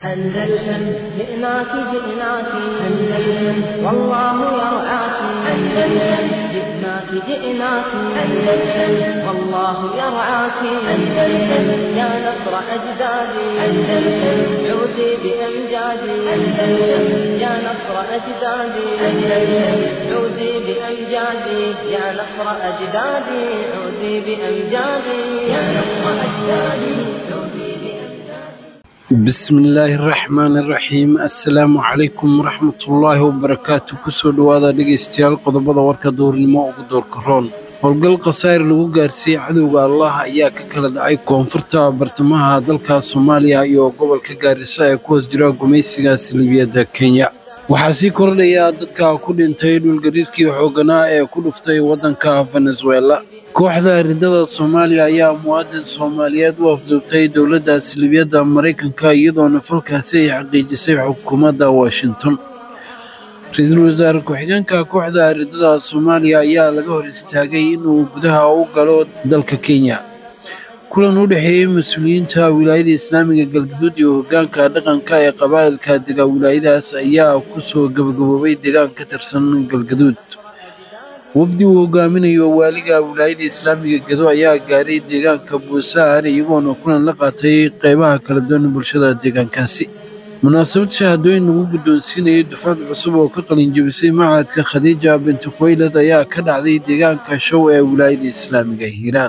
أندلسن جئناك جئناك أندلسن والله يرعاك أندلسن جئناك جئناك أندلسن والله يرعاك أندلسن يا نصر أجدادي أندلسن عودي بأمجادي أندلسن يا نصر أجدادي أندلسن عودي بأمجادي يا نصر أجدادي عودي بأمجادي يا نصر أجدادي عودي بأمجادي bismillaahi raxmaani raxiim assalaamu calaykum waraxmatullaahi wabarakaatu kusoo dhowaada dhegaystayaal qodobada warka duurnimo ugu doorka roon howlgal khasaar lagu gaarsiiyey cadowga allah ayaa ka kala dhacay koonfurta bartamaha dalka soomaaliya iyo gobolka gaarisa ee ku hoos jira gumaysiga salibiyadda kenya waxaa sii kordhaya dadka ku dhintay dhulgariirkii xooganaa ee ku dhuftay waddanka venezuela kooxda ridada soomaaliya ayaa muwaadin soomaaliyeed u afduubtay dowladda salibiyadda maraykanka iyadoona falkaasi ay xaqiijisay xukuumadda washington ra-iisul wasaare ku-xigeenka kooxda ridada soomaaliya ayaa laga hor istaagay inuu gudaha u galo dalka kenya kulan u dhexeeyey mas-uuliyiinta wilaayada islaamiga galgaduud iyo hoggaanka dhaqanka ee qabaa'ilka dega wilaayadaas ayaa ku soo gabagaboobay deegaan ka tirsan galgaduud wafdi uu hogaaminayo waaliga wilaayada islaamiga gedo ayaa gaaray deegaanka buusaar iyagoona kulan la qaatay qeybaha kala duwan bulshada deegaankaasi munaasabad shahaadooyin lagu guddoonsiinayay dufcad cusub oo ka qalinjabisay macadka khadiija binti khuwaylad ayaa ka dhacday deegaanka show ee wilaayada islaamiga hiiraan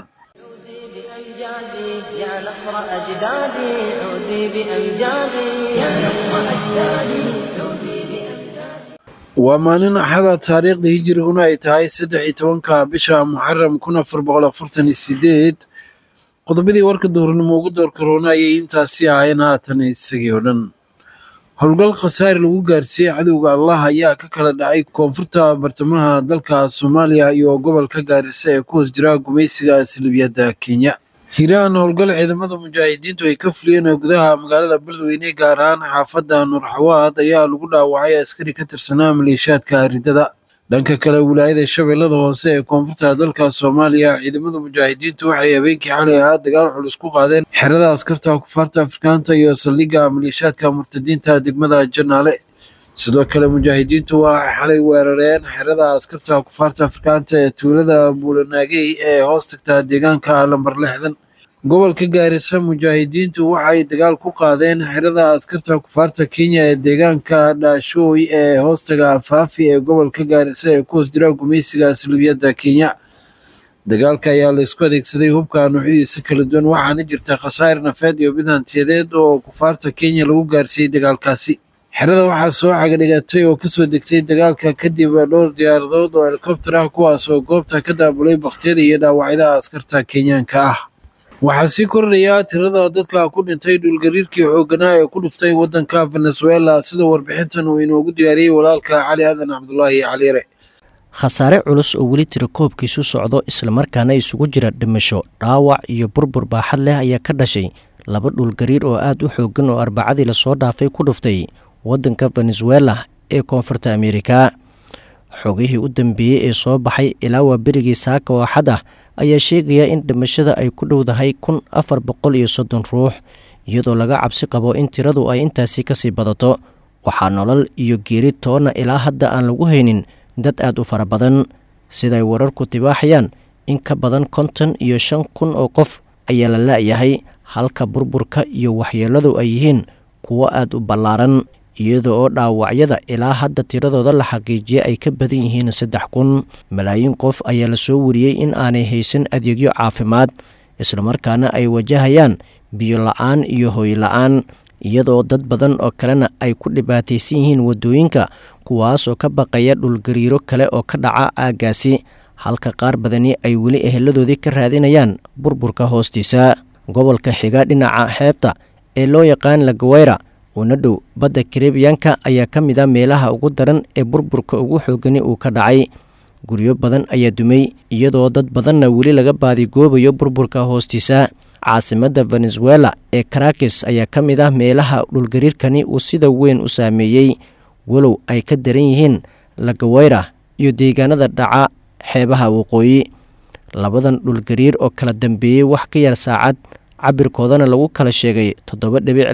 عودي بأمجادي يا نصر أجدادي عودي بأمجادي يا نصر أجدادي عودي بأمجادي waa maalin axada taariikhda hijiriguna ay tahay saddex iyo tobanka bisha muxaram kun afar boqol afartan iyo sideed qodobadii warka duhurnimo ugu door karoona ayay intaasi ahaayeen haatan isagii oo dhan howlgal khasaari lagu gaarsiiyey cadowga allah ayaa ka kala dhacay koonfurta bartamaha dalka soomaaliya iyo gobolka gaarisa ee ku hoos jira gumaysiga salibiyadda kenya hiiraan howlgal ciidamada mujaahidiintu ay ka fuliyeen ee gudaha magaalada beledweyne gaar ahaan xaafadda nuurxawaad ayaa lagu dhaawacay askari ka tirsanaa maleeshiyaadka ridada dhanka kale wilaayada shabeellada hoose ee koonfurta dalka soomaaliya ciidamada mujaahidiintu waxay habeenkii xalay ahaa dagaal culus ku qaadeen xerada askarta kufaarta afrikaanta iyo saldhigga maleeshiyaadka murtadiinta degmada janaale sidoo kale mujaahidiintu waxay xalay weerareen xerada askarta kufaarta afrikaanta ee tuulada buulanaagey ee hoos tagta deegaanka lambar lixdan gobolka gaarisa mujaahidiintu waxay dagaal ku qaadeen xerada askarta kufaarta kenya ee deegaanka dhaashooy ee hoostaga faafi ee gobolka gaarisa ee ku hoos jira gumaysiga salibiyadda kenya dagaalka ayaa laysku adeegsaday hubka noocyadiisa kala duwan waxaana jirta khasaar nafeed iyo mid hantiyadeed oo kufaarta kenya lagu gaarsiiyey dagaalkaasi xerada waxaa soo cagadhigatay oo kasoo degtay dagaalka kadib dhowr diyaaradood oo helikobtar ah kuwaas oo goobta ka daabulay baktiyada iyo dhaawacyada askarta kenyaanka ah waxaa sii kordhaya tirada dadka ku dhintay dhulgariirkii xooganaa ee ku dhuftay waddanka venezuela sida warbixintan uu inoogu diyaariyey walaalka cali aadan cabdulaahi caliyare khasaare culus oo weli tira koobkiisu socdo islamarkaana isugu jira dhimasho dhaawac iyo burbur baaxad leh ayaa ka dhashay laba dhulgariir oo aad u xoogan oo arbacadii lasoo dhaafay ku dhuftay waddanka venezuela ee koonfurta ameerika xogihii u dambeeyey ee soo baxay ilaa waa berigii saaka oo xad ah ayaa sheegaya in dhimashada ay ku dhowdahay kun afar boqol iyo soddon ruux iyadoo laga cabsi qabo in tiradu ay intaasi kasii badato waxaa nolol iyo geeri toonna ilaa hadda aan lagu haynin dad aad u fara badan siday wararku tibaaxayaan in ka badan konton iyo shan kun oo qof ayaa la la-yahay halka burburka iyo waxyeeladu ay yihiin kuwo aad u ballaaran iyada oo dhaawacyada ilaa hadda tiradooda la xaqiijiyay ay ka badan yihiin saddex kun malaayiin qof ayaa lasoo wariyey in aanay haysan adeegyo caafimaad islamarkaana ay wajahayaan biyo la-aan iyo hoy la-aan iyadoo dad badan oo kalena ay ku dhibaataysan yihiin waddooyinka kuwaasoo ka baqaya dhulgariiro kale oo ka dhaca aaggaasi halka qaar badani ay weli eheladoodii ka raadinayaan burburka hoostiisa gobolka xiga dhinaca xeebta ee loo yaqaan lagaweyra uuna dhow badda karebiyanka ayaa ka mid a meelaha ugu daran ee burburka ugu xoogani uu ka dhacay guryo badan ayaa dumay iyadoo dad badanna weli laga baadigoobayo burburka hoostiisa caasimadda venezuela ee karakis ayaa ka mid ah meelaha dhulgariirkani uu sida weyn u saameeyey walow ay ka daran yihiin lagaweyra iyo deegaanada dhaca xeebaha waqooyi labadan dhulgariir oo kala dambeeyey wax ka yar saacad cabirkoodana lagu kala sheegay toddoba dhibic labo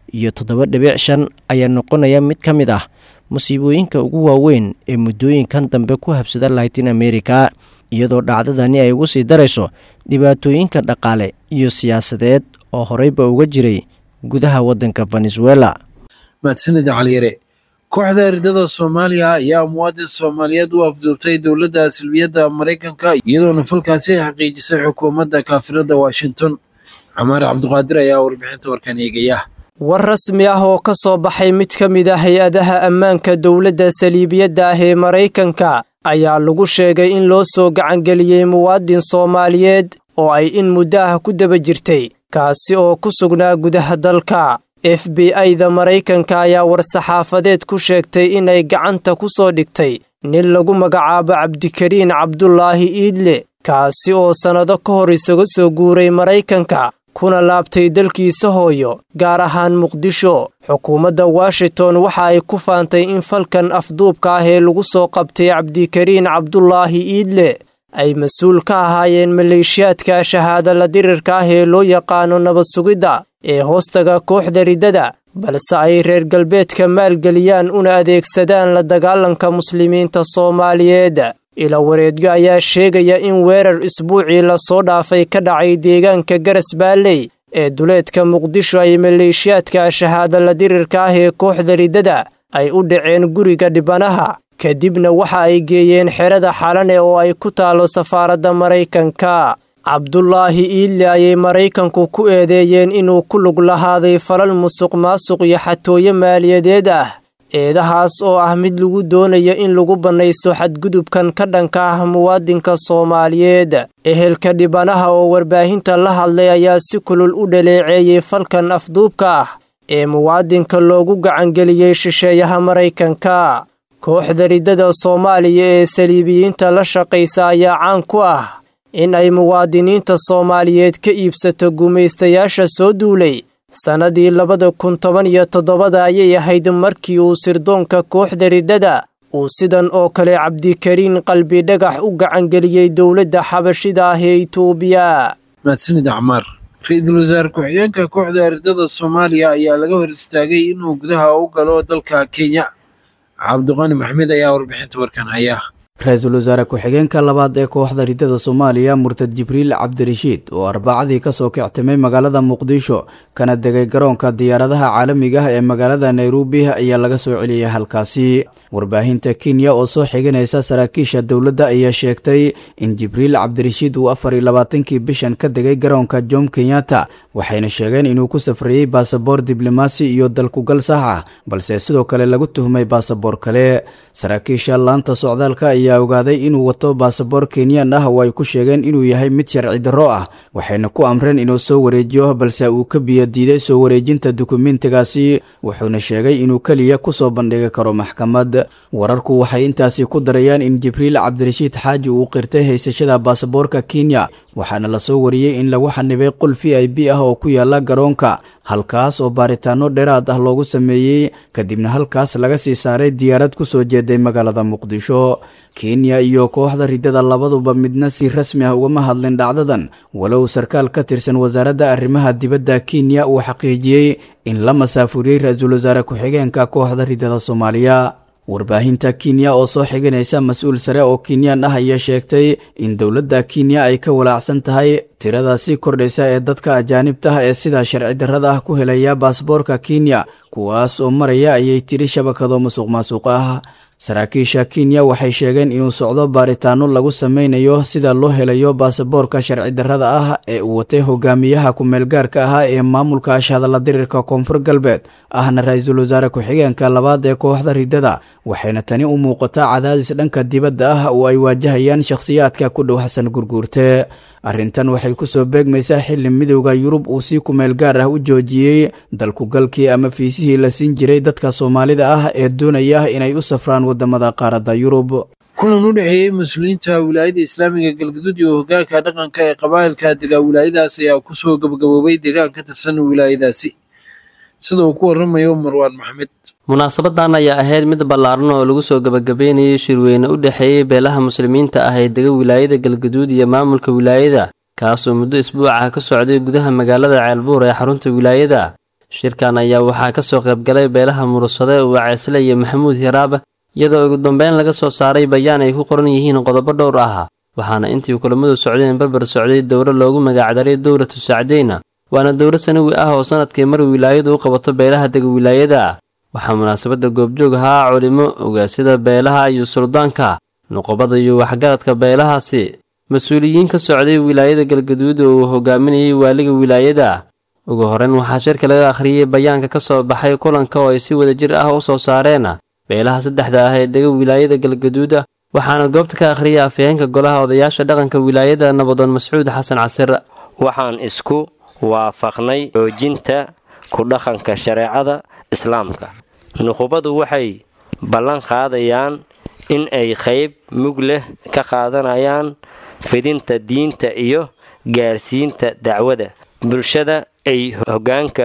iyo toddoba dhibic shan ayaa noqonaya mid ka mid ah musiibooyinka ugu waaweyn ee muddooyinkan dambe ku habsada latin america iyadoo dhacdadani ay ugu sii darayso dhibaatooyinka dhaqaale iyo siyaasadeed oo horeyba uga jiray gudaha waddanka venezuela mahadsanid caliyare kooxda eridada soomaaliya ayaa muwaadin soomaaliyeed u afduubtay dowladda silbiyadda maraykanka iyadoona falkaasi ay xaqiijisay xukuumadda kaafirada washington camaar cabduqaadir ayaa warbixinta warkan eegaya war rasmi ah oo ka soo baxay mid ka mid ah hay-adaha ammaanka dowladda saliibiyadda ah ee maraykanka ayaa lagu sheegay in loo soo gacangeliyey muwaadin soomaaliyeed oo ay in muddo ah ku daba jirtay kaasi oo ku sugnaa gudaha dalka f b i-da maraykanka ayaa war-saxaafadeed ku sheegtay inay gacanta ku soo dhigtay nin lagu magacaabo cabdikariin cabdulaahi iidle kaasi oo sannado ka hor isaga soo guuray maraykanka kuna laabtay dalkiisa hooyo gaar ahaan muqdisho xukuumadda washington waxa ay ku faantay in falkan afduubka ah ee lagu soo qabtay cabdikariin cabdulaahi iidle ay mas-uul ka ahaayeen maleeshiyaadka shahaada la dirirka ah ee loo yaqaano nabad sugidda ee hoostaga kooxda riddada balse ay reer galbeedka maalgeliyaan una adeegsadaan la dagaalanka muslimiinta soomaaliyeed ila wareedyo ayaa sheegaya in weerar isbuucii lasoo dhaafay ka dhacay deegaanka garas baalley ee duleedka muqdisho ay maleeshiyaadka shahaada la dirirka ah ee kooxda riddada ay u dhaceen guriga dhibanaha kadibna waxa ay geeyeen xerada xalane oo ay ku taalo safaaradda maraykanka cabdulaahi iidle ayay maraykanku ku eedeeyeen inuu ku lug lahaaday falal musuq maasuq iyo xatooyo maaliyadeed ah eedahaas oo ah mid lagu doonayo in lagu bannayso xadgudubkan ka dhanka ah muwaadinka soomaaliyeed ehelka dhibanaha oo warbaahinta la hadlay ayaa si kulul u dhaleeceeyey falkan afduubka ah ee muwaadinka loogu gacangeliyey shisheeyaha maraykanka kooxda riddada soomaaliya ee saliibiyiinta la shaqaysa ayaa caan ku ah in ay muwaadiniinta soomaaliyeed ka iibsato gumaystayaasha soo duulay sannadii labada kun toban iyo toddobada ayay ahayd markii uu sirdoonka kooxda riddada uu sidan oo kale cabdikariin qalbi dhagax u gacangeliyey dowladda xabashida ah ee itoobiya mahadsanid acmaar ra-iisul wasaare ku-xigeenka kooxda eridada soomaaliya ayaa laga hor istaagay inuu gudaha u galo dalka kenya cabdiqani maxmed ayaa warbixinta warkan haya ra-iisul wasaare ku-xigeenka labaad ee kooxda riddada soomaaliya murtad jibriil cabdirashiid oo arbacadii kasoo kictimay magaalada muqdisho kana degay garoonka diyaaradaha caalamiga ah ee magaalada nairobi ayaa laga soo celiyay halkaasi warbaahinta kenya oo soo xiganaysa saraakiisha dowladda ayaa sheegtay in jibriil cabdirashiid uu afar iyo labaatankii bishan ka degay garoonka jom kenyatta waxayna sheegeen inuu ku safriyey baasaboor diblomaasi iyo dalkugal sax ah balse sidoo kale lagu tuhmay baasaboor kale saraakiisha laanta socdaalka ayaa ogaaday inuu wato baasaboor kenyan ah oo ay ku sheegeen inuu yahay mid sharci darro ah waxayna ku amreen inuu soo wareejiyo balse uu ka biyo diiday soo wareejinta dukumentigaasi wuxuuna sheegay inuu keliya kusoo bandhigi karo maxkamad wararku waxay intaasi ku darayaan in jibriil cabdirashiid xaaji uu qirtay haysashada baasaboorka kenya waxaana lasoo wariyey in lagu xanibay qol v i b ah oo ku yaala garoonka halkaas oo baaritaano dheeraad ah loogu sameeyey kadibna halkaas laga sii saaray diyaarad kusoo jeeday magaalada muqdisho kenya iyo kooxda riddada labaduba midna si rasmi ah ugama hadlin dhacdadan walow sarkaal ka tirsan wasaaradda arrimaha dibadda kenya uu xaqiijiyey in la masaafuriyey ra-iisul wasaare ku-xigeenka kooxda riddada soomaaliya warbaahinta kenya oo soo xiganaysa mas-uul sare oo kenyan ah ayaa sheegtay in dowladda kenya ay ka walaacsan tahay tirada sii kordhaysa ee dadka ajaanibta ah ee sida sharci darrada ah ku helaya baasboorka kenya kuwaas oo maraya ayay tiri shabakado musuq maasuq ah saraakiisha kenya waxay sheegeen inuu socdo baaritaano lagu sameynayo sida loo helayo baasaboorka sharci darrada ah ee uu watay hogaamiyaha ku-meelgaarka ahaa ee maamulka ashhadalla dirirka koonfur galbeed ahna ra-iisul wasaare ku-xigeenka labaad ee kooxda riddada waxayna tani u muuqataa cadaadis dhanka dibadda ah oo ay waajahayaan shakhsiyaadka ku dhow xasan gurguurte arrintan waxay kusoo beegmaysaa xili midowda yurub uu si kumeel gaar ah u joojiyey dalkugalkii ama fiisihii la siin jiray dadka soomaalida ah ee doonaya inay u safraan wadamada qaaradda yurub kulan u dhexeeyey mas-uuliyiinta wilaayada islaamiga galgaduud iyo hogaanka dhaqanka ee qabaa'ilka degaa wilaayadaas ayaa kusoo gabagaboobay deegaan ka tirsan wilaayadaasi sida uu ku waramayo marwaan maxmed munaasabadan ayaa ahayd mid ballaaran oo lagu soo gabagabeynayay shirweyne u dhexeeyey beelaha muslimiinta ah ee dega wilaayada galgaduud iyo maamulka wilaayada kaasoo muddo isbuuc ah ka socday gudaha magaalada ceelbuur ee xarunta wilaayada shirkan ayaa waxaa kasoo qaybgalay beelaha murursade waceesle iyo maxamuud hiraaba iyadoo ugu dambeyn laga soo saaray bayaan ay ku qoran yihiin qodobo dhowr ah waxaana intii kulamadu socdeen barbar socday dowro loogu magacdaray dowlatu sacdeyna waana dowro sanawi ah oo sanadkii mar wilaayadu u qabato beelaha dega wilaayada waxaa munaasabadda goobjoog ahaa culimo ogaasyada beelaha iyo suldaanka nuqobada iyo waxgaradka beelahaasi mas-uuliyiin ka socday wilaayada galgaduud oo uu hogaaminayay waaliga wilaayada ugu horeyn waxaa shirka laga akhriyey bayaanka ka soo baxay kulanka oo ay si wadajir ah u soo saareen beelaha saddexda ah ee dega wilaayada galgaduuda waxaana goobta ka akhriyay afhayeenka golaha odayaasha dhaqanka wilaayada nabadoon mascuud xasan casir waxaan isku waafaqnay xoojinta ku dhaqanka shareecada islaamka nuqubadu waxay ballan qaadayaan in ay qayb mug leh ka qaadanayaan fidinta diinta iyo gaarsiinta dacwada bulshada ay hoggaanka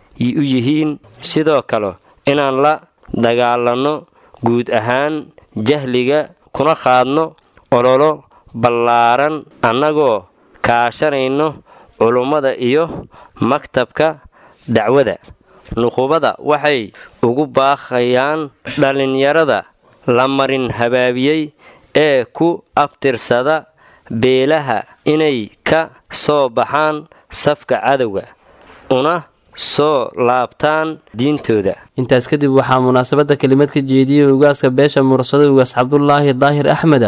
u yihiin sidoo kale inaan la dagaalanno guud ahaan jahliga kuna qaadno ololo ballaaran annagoo kaashanayno culummada iyo maktabka dacwada nuqubada waxay ugu baaqayaan dhallinyarada la marin habaabiyey ee ku abtirsada beelaha inay ka soo baxaan safka cadowga una soo laabtaan diintooda intaas kadib waxaa munaasabadda kelimad ka jeediyey ugaaska beesha mursada ugaas cabdulaahi daahir axmeda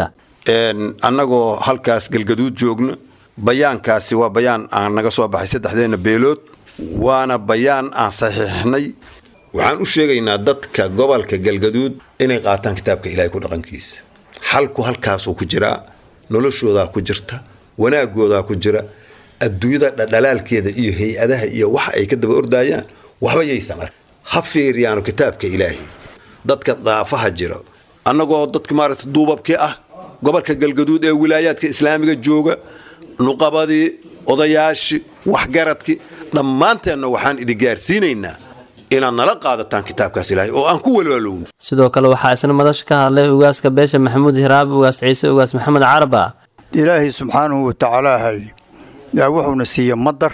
annagoo halkaas galgaduud joogno bayaankaasi waa bayaan aan naga soo baxay saddexdeenna beelood waana bayaan aan saxiixnay waxaan u sheegaynaa dadka gobolka galgaduud inay qaataan kitaabka ilaahay ku dhaqankiisa xalku halkaasuu ku jiraa noloshoodaa ku jirta wanaagoodaa ku jira adduunyada dhadhalaalkeeda iyo hay-adaha iyo waxa ay ka daba ordaayaan waxba yaysan ark ha fiiriyaano kitaabka ilaahay dadka daafaha jira annagoo dadka maaragta duubabkii ah gobolka galgaduud ee wilaayaadka islaamiga jooga nuqabadii odayaashii waxgaradkii dhammaanteenna waxaan idin gaarsiinaynaa inaad nala qaadataan kitaabkaas ilaahay oo aan ku walwaalowno sidoo kale waxaa isna madasha ka hadlay ugaaska beesha maxamuud hiraab ugaas ciise ugaas maxamed caraba ilaahay subxaanahu watacaalaahay yaa wuxuuna siiya madar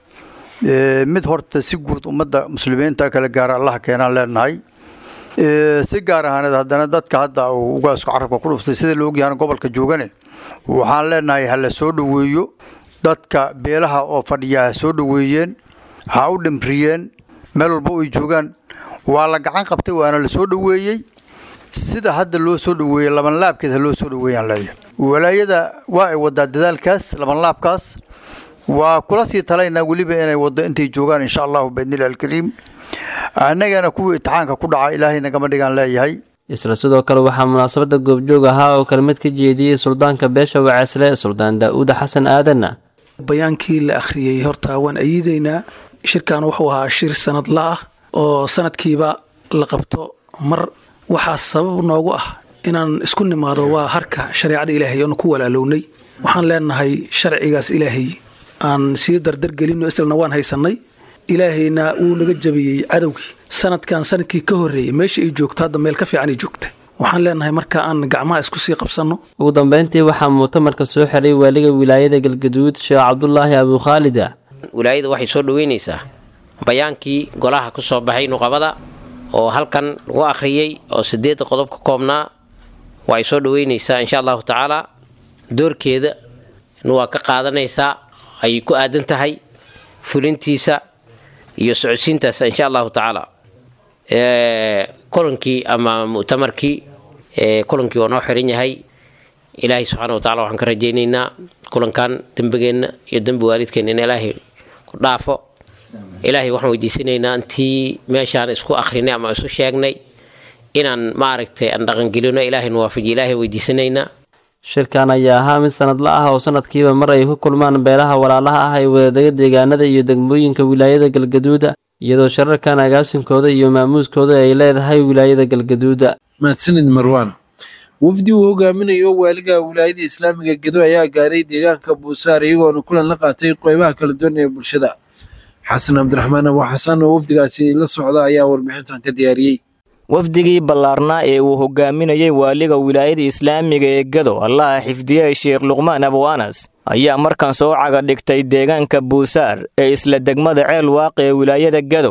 mid horta si guud ummadda muslimiinta kala gaara allaha keenaan leenahay si gaar ahaaneed haddana dadka hadda uu ugaasku carabka ku dhuftay sida la ogyahan gobolka joogane waxaan leenahay ha la soo dhoweeyo dadka beelaha oo fadhiya ha soo dhoweeyeen ha u dhimriyeen meel walba ay joogaan waa la gacan qabtay waana la soo dhoweeyey sida hadda loo soo dhoweeyey labanlaabkeed ha loo soo dhoweeyaan leeyahay walaayada waa ay wadaa dadaalkaas labanlaabkaas waa kula sii talaynaa weliba inay waddo intay joogaan insha allahu biidnillahi alkariim annagana kuwii itixaanka ku dhaca ilaahay nagama dhigaan leeyahay isla sidoo kale waxaa munaasabadda goobjoog ahaa oo kelmid ka jeediyey suldaanka beesha waceesle suldaan daa'uud xasan aadanna bayaankii la akhriyey horta waan ayiidaynaa shirkan wuxuu ahaa shir sanadla ah oo sanadkiiba la qabto mar waxaa sabab noogu ah inaan isku nimaado waa harka shareecada ilaahay oonu ku walaalownay waxaan leenahay sharcigaas ilaahay aan sii dardargelinno islana waan haysannay ilaahayna wuu naga jabiyey cadowgii sanadkan sanadkii ka horreeyey meesha ay joogto hadda meel ka fiican ay joogta waxaan leenahay marka aan gacmaha isku sii qabsanno ugu dambeyntii waxaa mu'tamarka soo xiray waaliga wilaayada galgaduud sheekh cabdulaahi abukhaalida wilaayada waxay soo dhoweynaysaa bayaankii golaha ku soo baxay nuqabada oo halkan lagu akhriyey oo sideedda qodob ka koobnaa waa ay soo dhoweynaysaa insha allahu tacaala doorkeeda waa ka qaadanaysaa ay ku aadan tahay fulintiisa iyo socodsiintaas insha allahu tacaala kulankii ama mu'tamarkii kulankii waa noo xiran yahay ilaahay subxaana wa tacala waxaan ka rajaynaynaa kulankan dembigeenna iyo dembi waalidkeenna in ilaahay ku dhaafo ilaahay waxaan weydiisanaynaa intii meeshaan isku akhrinay ama isu sheegnay inaan maaragtay aan dhaqangelino ilaahay nuwaafajiyo ilaahay weydiisanaynaa shirkan ayaa ahaa mid sanadla ah oo sanadkiiba mar ay ku kulmaan beelaha walaalaha ah ee wadadaga deegaanada iyo degmooyinka wilaayada galgaduuda iyadoo shararkan agaasinkooda iyo maamuuskooda ay leedahay wilaayada galgaduuda mahadsanid marwaan wafdi uu hogaaminayo waaliga wilaayada islaamiga gedo ayaa gaaray deegaanka buusaar iyagoona kulan la qaatay qeybaha kala duwan ee bulshada xasan cabdiraxmaan abu xasan oo wafdigaasi la socda ayaa warbixintan ka diyaariyey wafdigii ballaarnaa ee uu hogaaminayey waaliga wilaayada islaamiga ee gado allaha xifdiyey sheekh luqmaan abu anas ayaa markan soo caga dhigtay deegaanka buusaar ee isla degmada ceel waaqi ee wilaayada gado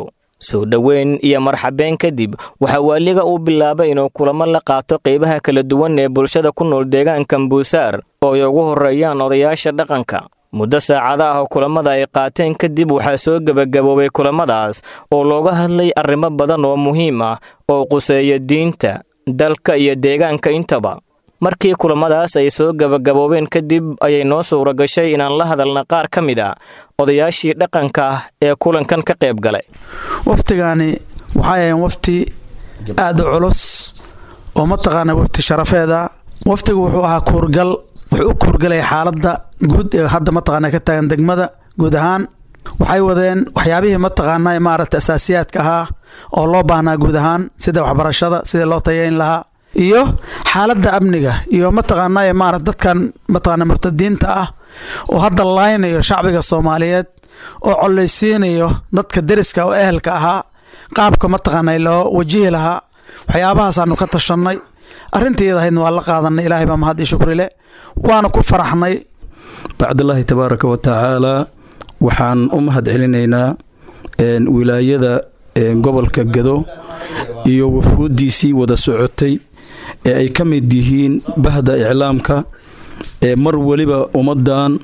soo dhoweyn iyo marxabeen kadib waxaa waaliga uu bilaabay inuu kulamo la qaato qeybaha kala duwan ee bulshada ku nool deegaanka buusaar oo ay ugu horreeyaan odayaasha dhaqanka muddo saacada ah oo kulamada ay qaateen kadib waxaa soo gebagaboobay kulamadaas oo looga hadlay arrimo badan oo muhiim ah oo quseeya diinta dalka iyo deegaanka intaba markii kulamadaas ay soo gebagaboobeen kadib ayay noo suura gashay inaan la hadalna qaar ka mid a odayaashii dhaqanka ah ee kulankan ka qayb galay waftigaani waxay ahayn wafti aad u culus oo mataqaana wafti sharafeeda waftigu wuxuu ahaa kuurgal wuxuu u kuurgalaya xaaladda guud ee hadda mataqaana ka taagan degmada guud ahaan waxay wadeen waxyaabihii mataqaana maaragta asaasiyaadka ahaa oo loo baahnaa guud ahaan sida waxbarashada sidii loo tayayn lahaa iyo xaaladda amniga iyo mataqaana maarata dadkan mataqaana murtadiinta ah oo hadda laynayo shacbiga soomaaliyeed oo collaysiinayo dadka deriska oo ehelka ahaa qaabka mataqaana loo wajihi lahaa waxyaabahaasanu ka tashanay arrintiiyada ahaydna waa la qaadanay ilaahay baa mahad iyo shukri leh waana ku faraxnay bacdallaahi tabaaraka wa tacaalaa waxaan u mahad celinaynaa wilaayada gobolka gado iyo wafuuddiisii wada socotay ee ay ka mid yihiin bahda iclaamka ee mar weliba ummaddan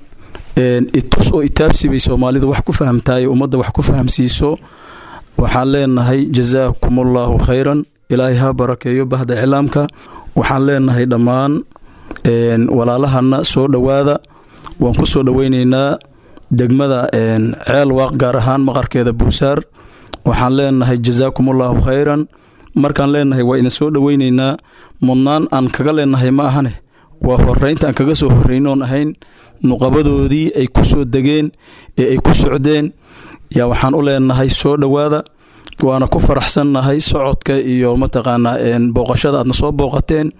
itus oo itaabsi bay soomaalidu wax ku fahamtahay ummadda wax ku fahamsiiso waxaan leenahay jasaakumullahu khayran ilaahay ha barakeeyo bahda iclaamka waxaan leenahay dhammaan walaalahana soo dhowaada waan ku soo dhoweynaynaa degmada ceel waaq gaar ahaan maqarkeeda buusaar waxaan leenahay jasaakumullahu khayran markaan leenahay waa idin soo dhoweynaynaa mudnaan aan kaga leenahay ma ahane waa horeynta aan kaga soo horreynoon ahayn nuqabadoodii ay ku soo degeen ee ay ku socdeen yaa waxaan u leenahay soo dhowaada waana ku faraxsannahay socodka iyo mataqaanaa booqashada aadna soo booqateen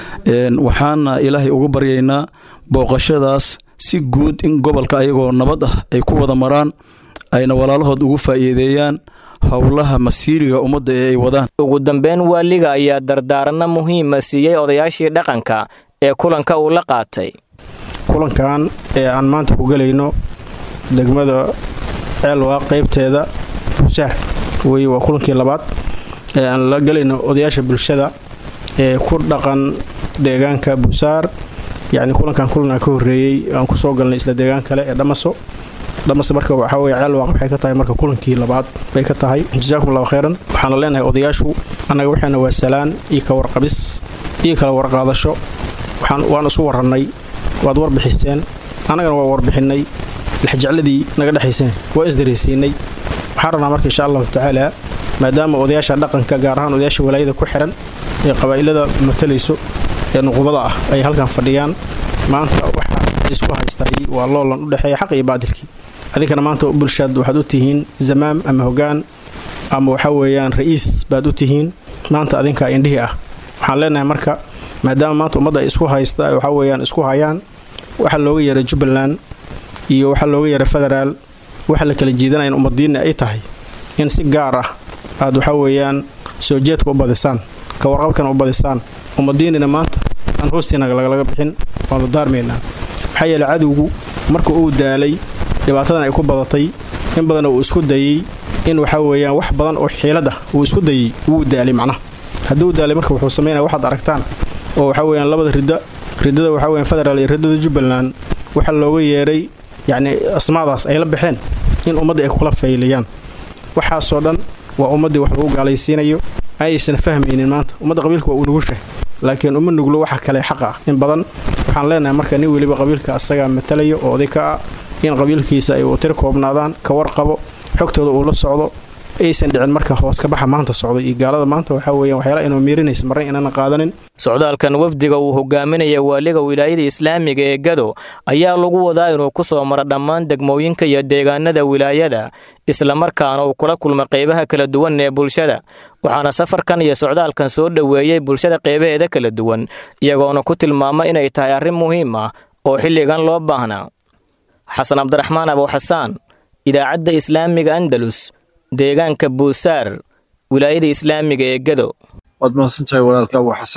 waxaana ilaahay ugu baryaynaa booqashadaas si guud in gobolka ayagoo nabad ah ay ku wada maraan ayna walaalahood ugu faa'iideeyaan howlaha masiiriga ummadda ee ay wadaan ugu dambeyn waaliga ayaa dardaaranno muhiima siiyey odayaashii dhaqanka ee kulanka uu la qaatay kulankan ee aan maanta ku gelayno degmada ceelwaa qaybteeda buusaar wey waa kulankii labaad ee aan la gelayno odayaasha bulshada ee ku dhaqan deegaanka buusaar yacni kulankan kulanaa ka horreeyey aan kusoo galnay isla deegaan kale ee dhamaso dhamase marka waxaa weye ceelwaaq waxay ka tahay marka kulankii labaad bay ka tahay jasaakum allahu khayran waxaana leenahay odayaashu annaga waxaana waa salaan iyo ka warqabis iyo kala warqaadasho waxaan waan isu warrannay waad warbixiseen annagana waa warbixinnay lexjecladii naga dhexayseen waa isdareysiinay waxaan rabnaa marka insha allahu tacaala maadaama odayaasha dhaqanka gaar ahaan odayaasha walaayada ku xihan ee qabaa'ilada matalayso ee nuqubada ah ay halkan fadhiyaan maanta waxa isku haystay waa loolan u dhexeeya xaq iyo baadilkii adinkana maanta bulshaad waxaad u tihiin zamaam ama hogaan ama waxa weeyaan ra'iis baad u tihiin maanta adinkaa indhihii ah waxaan leenahay marka maadaama maanta ummadda ay isku haysta waxa weeyaan isku hayaan waxa looga yeeray jubbaland iyo waxa looga yeeray federaal waxa la kala jiidanaya ummadiinna ay tahay in si gaar ah aad waxa weeyaan soo jeedka u badisaan ka warqabkana u badisaan ummadiinina maanta aan hoostiinaga lagalaga bixin waanu daarmaynaa maxaa yeeley cadowgu marka uu daalay dhibaatadan ay ku badatay in badan uu isku dayey in waxa weeyaan wax badan oo xiilad ah uu isku dayey wuu daalay macnaha hadduu daalay marka wuxuu samaynaya waxaad aragtaan oo waxa weeyaan labada ridda riddada waxa weeyaan federaal iyo riddada jubbaland waxa looga yeeray yacni asmaadaas ay la baxeen in ummadda ay kula faylayaan waxaasoo dhan waa ummaddii wax lagu gaalaysiinayo ayaysan fahmaynin maanta ummadda qabiilka waa uu nugushahay laakiin uma nuglo waxa kale xaqa ah in badan waxaan leenahay marka nin weliba qabiilka asagaa matalaya oo oday ka ah in qabiilkiisa ay tir koobnaadaan ka warqabo xogtooda uu la socdo aysan dhicin marka hoos ka baxa maanta socdo iyo gaalada maanta waxaa weeyaan waxyaala inuu miirinaysa marna inaana qaadanin socdaalkan wafdiga uu hogaaminaya waaliga wilaayada islaamiga ee gado ayaa lagu wadaa inuu ku soo maro dhammaan degmooyinka iyo deegaanada wilaayada islamarkaana uu kula kulma qeybaha kala duwan ee bulshada waxaana safarkan iyo socdaalkan soo dhoweeyey bulshada qeybaheeda kala duwan iyagoona ku tilmaama inay tahay arrin muhiim ah oo xilligan loo baahnaa xasan cabdiraxmaan abuuxasaan idaacadda islaamiga andalus deegaanka buusaar wilaayada islaamiga ee gado waad mahadsantahay walaalka abu xasaan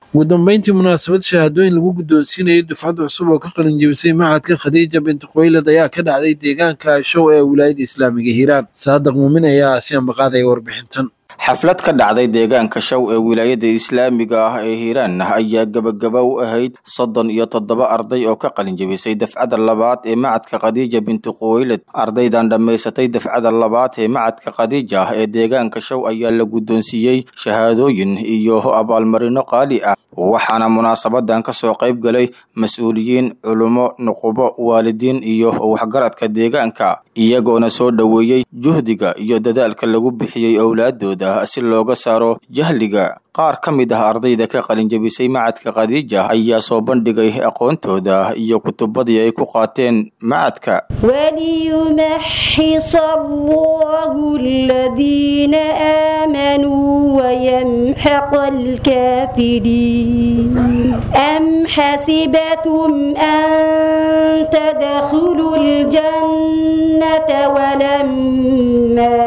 ugu dambeyntii munaasabad shahaadooyin lagu guddoonsiinayay dufcad cusub oo ka qalin jebisay macadka khadiija binti khuwaylad ayaa ka dhacday deegaanka show ee wilaayada islaamiga hiiraan saadaq muumin ayaa si ambaqaadaya warbixintan xaflad ka dhacday deegaanka show ee wilaayada islaamiga ah ee hiiraan ayaa gebagaba u ahayd soddon iyo toddoba arday oo ka qalin jebisay dafcada labaad ee macadka khadiija binti khuwaylad ardaydan dhammaysatay dafcada labaad ee macadka khadiija ee deegaanka show ayaa la guddoonsiiyey shahaadooyin iyo abaalmarino qaali ah waxaana munaasabadan ka soo qayb galay mas-uuliyiin culummo nuqubo waalidiin iyo waxgaradka deegaanka iyagoona soo dhoweeyey juhdiga iyo dadaalka lagu bixiyey owlaadooda si looga saaro jahliga qaar ka mid ah ardayda ka qalinjebisay macadka khadiija ayaa soo bandhigay aqoontooda iyo kutubadii ay ku qaateen macadka وليمحص الله الذين آمنوا ويمحق الكافرين أم حسبتم أن تدخلوا الجنة ولما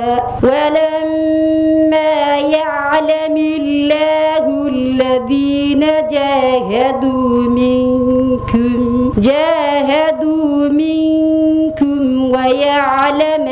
ولما يعلم الله الذين جاهدوا منكم جاهدوا منكم ويعلم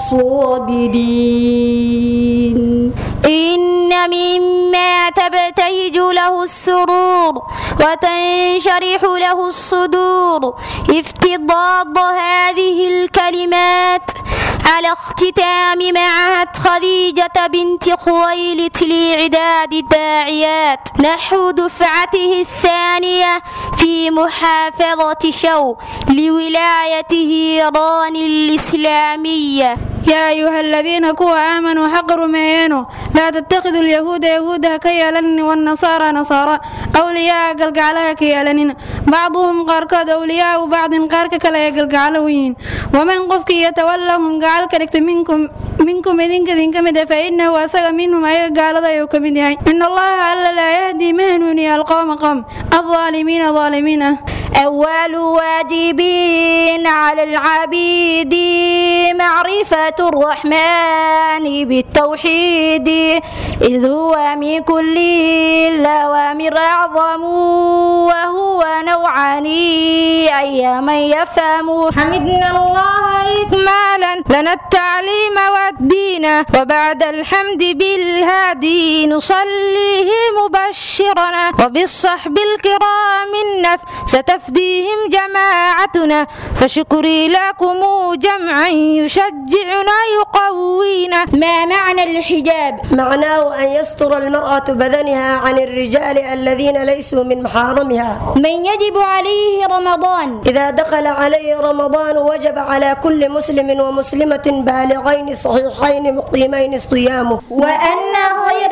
الصابرين إن مما تبتهج له السرور وتنشرح له الصدور افتضاض هذه الكلمات على اختتام معهد خديجة بنت خويلد لإعداد الداعيات نحو دفعته الثانية في محافظة شو لولاية هيران الإسلامية يا أيها الذين كوا آمنوا حق رميانو لا تتخذوا اليهود يهودا كيالن والنصارى نصارى أولياء قلقعلها كيالنين بعضهم قاركود أولياء وبعض قارك كلا يقلقعلوين ومن قفك يتولهم قال كلكت منكم منكم إذن كذن كمد فإنه أسغ منهم أي قال ذا يكمد إن الله ألا لا يهدي مهنوني القوم قوم الظالمين ظالمين أول واجبين على العبيد معرفة الرحمن بالتوحيد إذ هو من كل الأوامر أعظم وهو نوعان أي من يفهم حمدنا الله إكمالا لنا التعليم والدين وبعد الحمد بالهادي نصليه مبشرنا وبالصحب الكرام النف ستفديهم جماعتنا فشكري لكم جمعا يشجعنا يقوينا ما معنى الحجاب؟ معناه أن يستر المرأة بدنها عن الرجال الذين ليسوا من محارمها من يجب عليه رمضان إذا دخل عليه رمضان وجب على كل مسلم ومسلمة بالغين صحيحين مقيمين صيامه وأن خير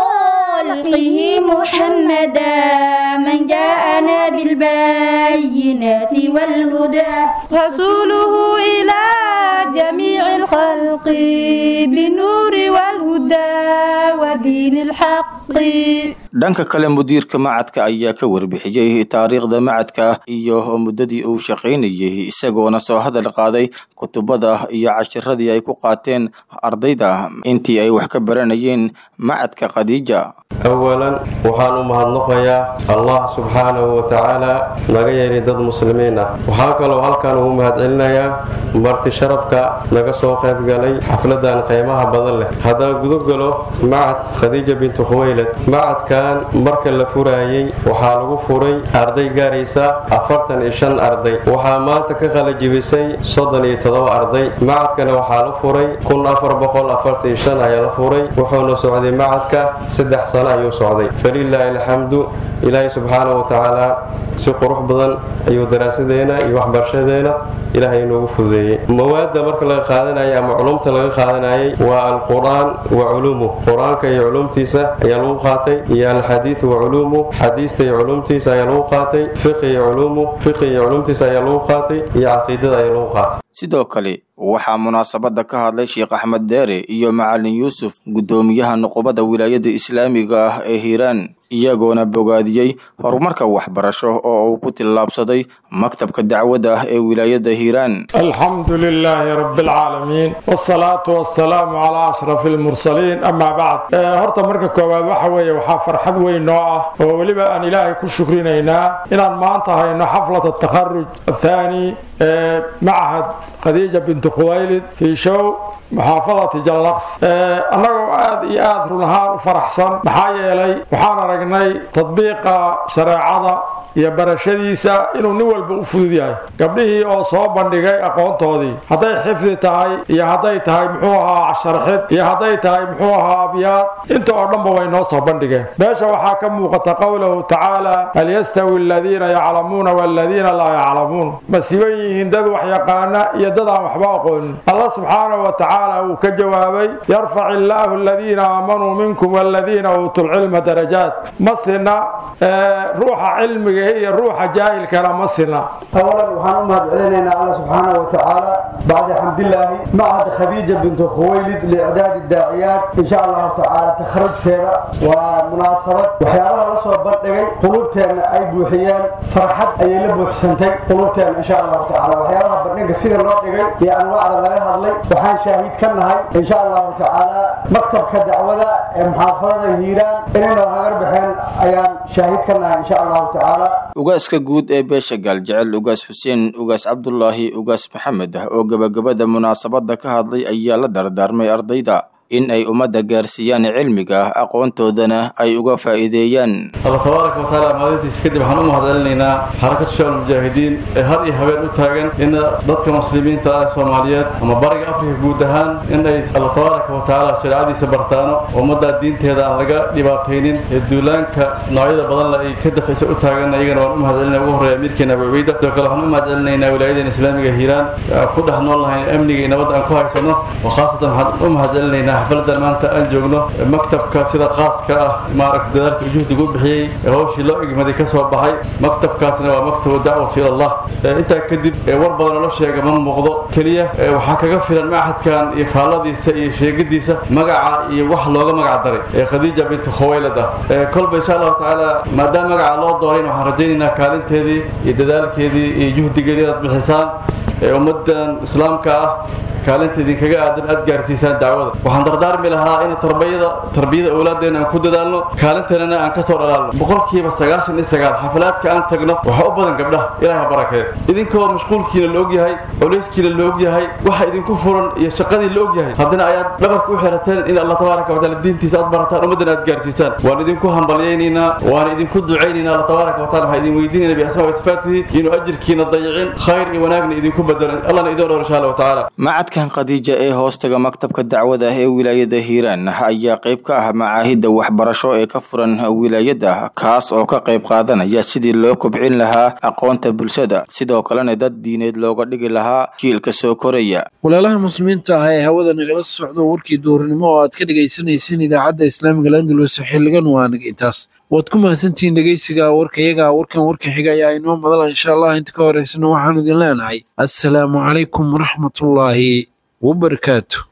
خلقه محمدا من جاءنا بالبينات والهدى رسوله إلى جميع الخلق بالنور والهدى ودين الحق dhanka kale mudiirka macadka ayaa ka warbixiyey taariikhda macadka iyo muddadii uu shaqaynayay isagoona soo hadal qaaday kutubada iyo cashiradii ay ku qaateen ardayda intii ay wax ka baranayeen macadka khadiija awalan waxaan u mahadnaqayaa allah subxaanahu wa tacaala naga yeelay dad muslimiin ah waxaa kaloo halkan ugu mahadcelinayaa marti sharafka naga soo qayb galay xafladan qiimaha badan leh haddaan gudogalo macad khadiija bintu khuwaylad macadkan marka la furaayey waxaa lagu furay arday gaaraysa afartan iyo shan arday waxaa maanta ka qalajibisay soddon iyo toddoba arday macadkana waxaa la furay kun afar boqol afartan iyo shan ayaa la furay wuxuuna socday macadka saddex sano ayuu socday falilaahi alxamdu ilaahay subxaanahu wa tacaala si qurux badan ayuu daraasadeena iyo waxbarashadeena ilaahay inoogu fududeeyey mawaadda marka laga qaadanayay ama culumta laga qaadanayay waa alqur-aan wa culuumuh qur-aanka iyo culumtiisa ayaa lagu qaatay iyo alxadiidu wa culuumuh xadiista iyo culumtiisa ayaa lagu qaatay fiqi iyo culuumuh fiqi iyo culumtiisa ayaa lagu qaatay iyo caqiidada ayaa lagu qaatay sidoo kale waxaa munaasabada ka hadlay sheekh axmed deere iyo macalin yuusuf guddoomiyaha nuqubada wilaayada islaamiga ah ee hiiraan iyagoona bogaadiyey horumarka waxbarasho oo uu ku tillaabsaday maktabka dacwadda ah ee wilaayada hiiraan الحمد لله رب العالمين والصلاة والسلام على أشرف المرسلين أما بعد هرتا مركا كوباد waxa weeye waxaa farxad weyn noo ah oo weliba aan ilaahay ku shukrinaynaa inaan maanta hayno xaflad التخرج الثاني ee معهد khadiija bintu khuwaylid fii show muxaafadati jallaqs annagoo aad iyo aad run ahaan u faraxsan maxaa yeelay waxaan aragnay tadbiiqa shareecada iyo barashadiisa inuu nin walba u fudud yahay gabdhihii oo soo bandhigay aqoontoodii hadday xifdi tahay iyo hadday tahay muxuu ahaa sharxid iyo hadday tahay muxuu ahaa abyaad inta oo dhanba way noo soo bandhigeen meesha waxaa ka muuqata qowlahu tacaala hal yastawi aladiina yaclamuuna waladiina laa yaclamuun ma siban yihiin dad wax yaqaana iyo dad aan waxba aqoonin allah subxaanahu wa tacaala uu ka jawaabay yarfac illaahu aladiina aamanuu minkum waladiina uutuu lcilma darajaat ma sina ruuxa cilmiga iyo ruuxa jaahilkana ma sina أولا وحنا أمهد علينا الله سبحانه وتعالى بعد حمد الله معهد خديجة بنت خويلد لإعداد الداعيات إن شاء الله تعالى تخرج كذا ومناسبة وحيالها الله سوى بردقي قلوبتنا أي بوحيان فرحت أي لبو حسنتي قلوبتنا إن شاء الله تعالى وحيالها بردقي سيدة الله دقي يا أنواع لغاية هذلي وحان شاهد كنهاي إن شاء الله تعالى مكتب كدعوة محافظة هيران إننا هغر بحين أيام شاهد كنهاي إن شاء الله تعالى ugaaska guud ee beesha gaaljecel ugaas xuseen ugaas cabdulaahi ugaas maxamed ah oo gebagabada munaasabadda ka hadlay ayaa la dardaarmay ardayda in ay ummadda gaarsiiyaan cilmiga aqoontoodana ay uga faa'iideeyaan allah tabaaraka wa tacaala maalintiisa kadib waxaan u mahadcelinaynaa xarakatu shabaab mujaahidiin ee har iyo habeen u taagan in dadka muslimiinta ah soomaaliyeed ama bariga afrika guud ahaan in ay allah tabaaraka wa tacaala shareecadiisa bartaano ummadda diinteeda aan laga dhibaataynin ee duulaanka noocyada badan ay ka dafaysa u taagan iyagana waan u mahadcelinaya ugu horreeya amiirkeena abu cubayda sidoo kale waxaan u mahadcelinaynaa wilaayadeena islaamiga hiiraan ku dhex nool lahayn amniga iyo nabadda aan ku haysano oo khaasatan waxaan u mahadcelinaynaa xafladan maanta aan joogno maktabka sida qaaska ah maaragta dadaalka juhdiga u bixiyey ee hawshii loo igmaday ka soo baxay maktabkaasna waa maktabu dacwatu ila allah intaa kadib war badan oo la sheega ma muuqdo keliya waxaa kaga filan machadkan iyo faalladiisa iyo sheegadiisa magaca iyo wax looga magac daray ee khadiija bintu khawaylad ah kolba insha allahu tacaala maadaama magaca loo doorayn waxaan rajaynaynaa kaalinteedii iyo dadaalkeedii iyo juhdigeedii inaad bixisaan ee ummadan islaamka ah kaalinta idinkaga aadan aad gaarsiisaan dacwada waxaan dardaarmi lahaa in tarbiyada tarbiyada awlaadeena aan ku dadaalno kaalinteennana aan ka soo dhalaalno boqolkiiba sagaashan iyo sagaal xaflaadka aan tagno waxaa u badan gabdhaha ilaaha barakeed idinkoo mashquulkiina la og yahay culayskiina la og yahay waxa idinku furan iyo shaqadii la og yahay haddana ayaad dhabarka u xirateen in allah tabaaraka wataala diintiisa aad barataan ummaddana aad gaarsiisaan waan idinku hambalyaynaynaa waan idinku ducaynaynaa allah tabaaraka wataala waxaan idin weydiinayna biasmaa wa sifaatihi inuu ajirkiina dayicin khayr iyo wanaagna idinku bedelo allahna idin dhowr insha allahu tacaala macadkan khadiija ee hoostaga maktabka dacwada ee wilaayada hiiraan ayaa qayb ka ah macaahidda waxbarasho ee ka furan wilaayada kaas oo ka qayb qaadanaya sidii loo kobcin lahaa aqoonta bulshada sidoo kalena dad diineed looga dhigi lahaa jiilka soo koraya walaalaha muslimiinta ah ee hawada nagala socdo warkii duurnimo oo aad ka dhagaysanayseen idaacadda islaamiga landalus xiligan waa naga intaas waad ku mahadsantihiin dhegeysiga warkayaga warkan warka xiga ayaa inoo madala insha allah inta ka horeysana waxaanu idin leenahay assalaamu calaykum waraxmatullaahi wabarakaatu